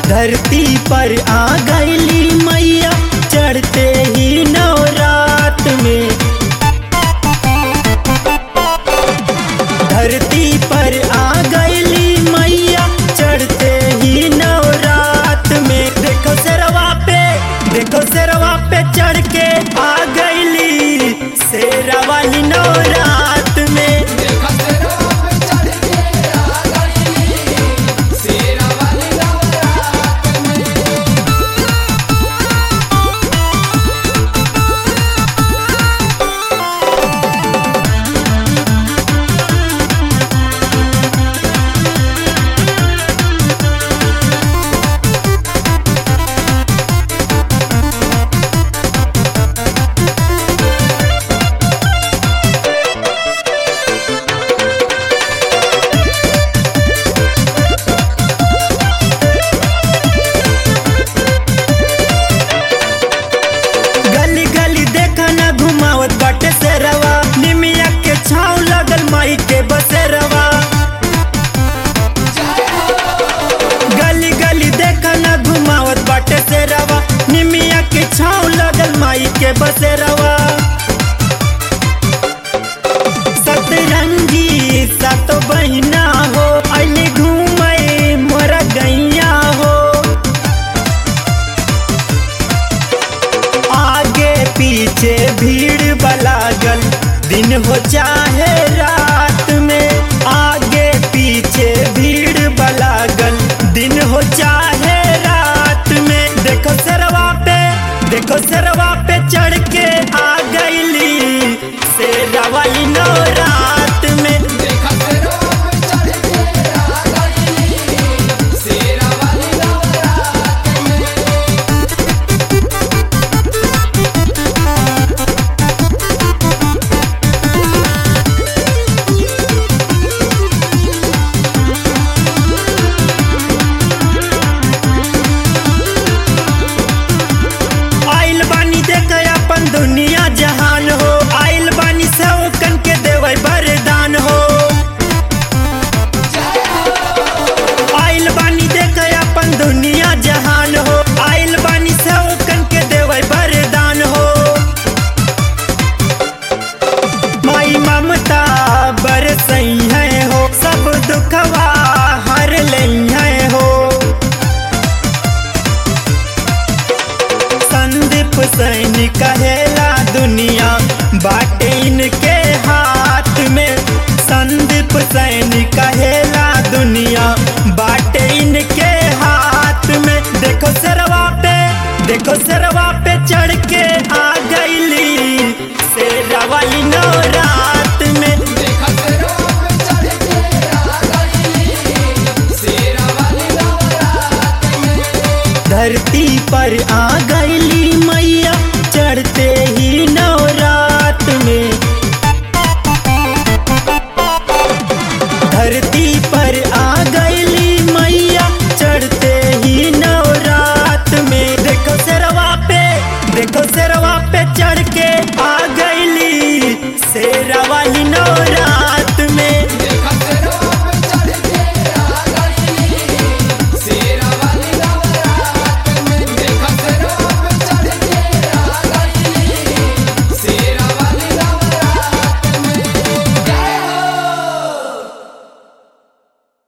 धरती पर आ गईली मैया चढ़ते ही नवरात में धरती पर आ गईली मैया चढ़ते ही नवरात में देखो सरवा पे देखो सरवा पे चढ़ के आ गईली शेरा वाली नवरात में गली गली देखा ना घुमावत बाटे सेरवा निमिया के छाव लगल माई के बसेरवा गली गली देखा ना घुमावत बाटे सेरवा निमिया के छाव लगल माई के बसेरवा सतरंगी सातो बहिना हो अली घूमे मोरा गैया हो आगे पीछे भीड़ बलागल दिन हो चाहे रात में आगे पीछे भीड़ बलागल दिन हो चाहे रात में देखो सरवा पे देखो सरवा पे चढ़ के आ गईली शेरा वाली नवरात में आइल बानी देख अपन दुनिया जहान हो आइल बानी सौकन के देवे वरदान हो आइल बानी देख अपन दुनिया जहान हो आइल बानी सौकन के देवे वरदान हो माई ममता बरसई है हो सब दुखवा हर लई है हो संदीप सैनी कहेला दुनिया बाटे इनके हाथ में संदीप सैनी कहेला दुनिया बाटे इनके हाथ में देखो सरवा पे देखो सरवा पे चढ़ के आ गईली शेरा वाली नवरात में धरती पर आ गईली मैया चढ़ते ही नवरात में धरती पर आ गईली मैया चढ़ते ही नवरात में देखो सरवा पे देखो सरवा पे चढ़ के आ गईली शेरा वाली नवरात में